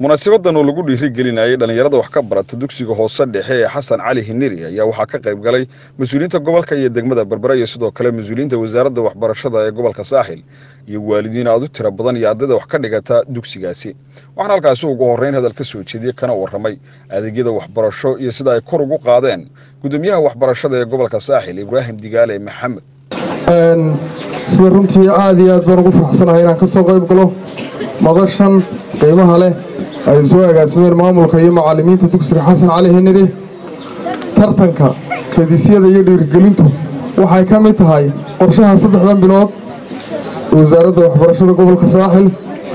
munaasabadan oo lagu dhiirigelinayay dhallinyarada wax ka barata dugsiga hoose dhexe ee xasan cali hiniri ayaa waxaa ka qayb galay mas-uuliyiinta gobolka iyo degmada berbera iyo sidoo kale mas-uuliyiinta wasaaradda waxbarashada ee gobolka saaxil iyo waalidiin aad u tiro badan iyo ardayda wax ka dhigata dugsigaasi waxaana halkaasi ugu horreyn hadal ka soo jeediyey kana warramay adeegyada waxbarasho iyo sida ay kor ugu qaadeen gudoomiyaha waxbarashada ee gobolka saaxil ibraahim digaale maxamed sida runtii aad iyo aad baan ugu faraxsanahay inaan ka soo qayb galo madashan qiimaha leh ay soo agaasimeen maamulka iyo macallimiinta dugsiga xasan cali hiniri tartanka kadisyada iyo dhiirigelintu waxay ka mid tahay qorshaha saddexdan bilood wasaaradda waxbarashada gobolka saaxil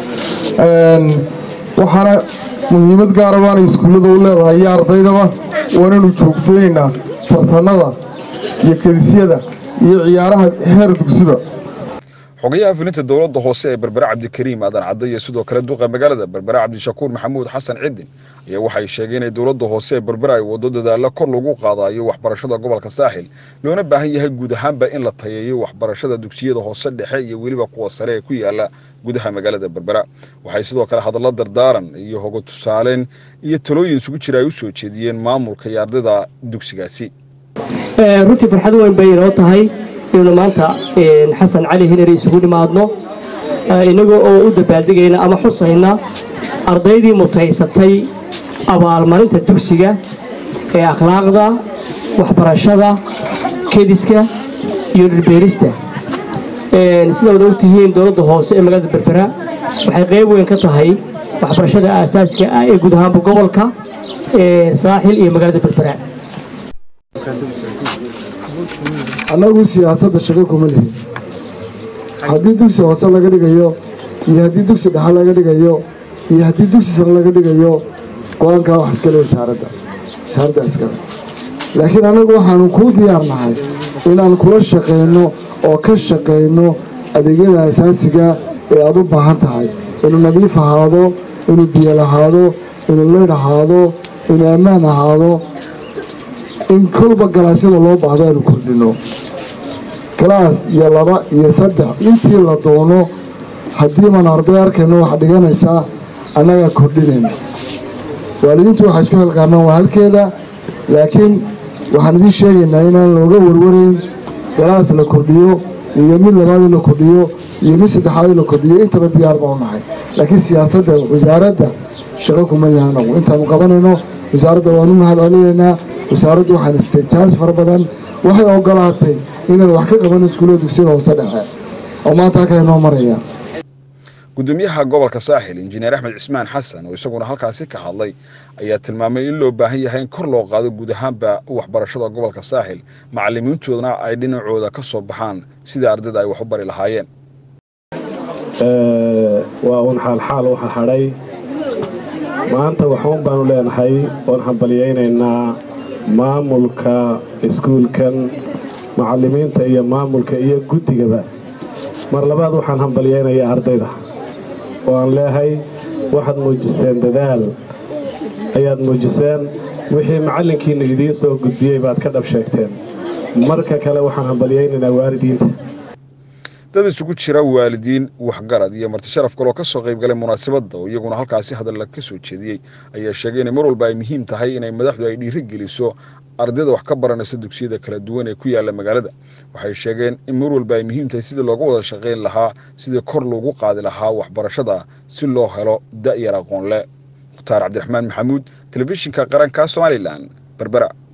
waxaana muhiimad gaara baanay iskuullada u leedahay iyo ardaydaba waanaynu joogteynaynaa tartanada iyo kadisyada iyo ciyaaraha heer dugsiba xogayaha fulinta dowladda hoose ee berbere cabdikariim aadan cadde iyo sidoo kale duqa magaalada berbere cabdishakuur maxamuud xasan cidin ayaa waxay sheegeen in dowladda hoose ee berbere ay waddo dadaalla kor lagu qaadayo waxbarashada gobolka saaxil loona baahan yahay guud ahaanba in la tayeeyo waxbarashada dugsiyada hoose dhexe iyo weliba kuwa sare ee ku yaala gudaha magaalada berbera waxay sidoo kale hadallo dardaaran iyo hogo tusaaleyn iyo talooyin isugu jira ay u soo jeediyeen maamulka iyo ardayda dugsigaasi runtii farxad weyn bay inoo tahay inaynu maanta xasan cali hinari isugu dhimaadno innagoo oo u dabaaldegayna ama xusayna ardaydii mutaysatay abaalmarinta dugsiga ee akhlaaqda waxbarashada kediska iyo dhirbeerista sida wada ogtihiin dowladda hoose ee magaalada berbera waxay qayb weyn ka tahay waxbarashada aasaasiga ah ee guud ahaanba gobolka saaxil iyo magaalada berbera annagu siyaasadda shaqo kuma lihin haddii dugsi hoose laga dhigayo iyo haddii dugsi dhexe laga dhigayo iyo haddii dugsi sare laga dhigayo go-aankaa wax iskale wasaaradda wasaaradda iskale laakiin annagu waxaanu kuu diyaarnahay inaan kula shaqayno oo ka shaqayno adeegyada asaasiga ee aad u baahan tahay inuu nadiif ahaado inuu biyo lahaado inuu leydh ahaado inuu ammaan ahaado in kolba galaasyada loo baahdo aynu kordhinno galaas iyo laba iyo saddex intii la doono haddii baan arday arkayno wax dhiganaysaa annagaa kordhinayna waalidiintu waxay isku xilqaanaan waa halkeeda laakiin waxaan idiin sheegaynaa inaan looga warwarayn galaas la kordhiyo iyo mid labaadii la kordhiyo iyo mid saddexaadii la kordhiyo intaba diyaar baan u nahay laakiin siyaasadda wasaaradda shaqo kuma yaha anagu intaanu qabanayno wasaaradda waanu mahad celinaynaa wasaaraddu waxaan istay jaanis fara badan waxay ogolaatay inaan wax ka qaban iskuullada dugsiyada hoose dhexe oo maanta halkan inoo maraya gudoomiyaha gobolka saaxil injineer axmed cismaan xasan oo isaguna halkaasi ka hadlay ayaa tilmaamay in loo baahan yahay in kor loo qaado guud ahaanba waxbarashada gobolka saaxil macallimiintoodana ay dhinacooda ka soo baxaan sidai ardayda ay wax u bari lahaayeen waa uun xaalxaal waxa hadhay maanta waxuun baanu leenahay oon hambalyaynaynaa maamulka iskuulkan macallimiinta iyo maamulka iyo guddigaba mar labaad waxaan hambalyaynayaa ardayda oo aan leehay waxaad muujiseen dadaal ayaad muujiseen wixii macallinkiinna idiin soo gudbiyey baad ka dhab sheegteen marka kale waxaan hambalyaynaynaa waalidiinta dad isugu jira waalidiin waxgarad iyo marti sharaf kaloo ka soo qayb galay munaasabadda oo iyaguna halkaasi hadalla ka soo jeediyey ayaa sheegay inay mar walba ay muhiim tahay inay madaxdu ay dhiiri geliso ardayda wax ka baranaysa dugsiyada kala duwan ee ku yaalla magaalada waxay sheegeen in mar walba ay muhiim tahay sidii looga wada shaqayn lahaa sidii kor loogu qaadi lahaa waxbarashada si loo helo da'yar aqoon le mukhtaar cabdiraxmaan maxamuud telefishinka qaranka somalilan berbera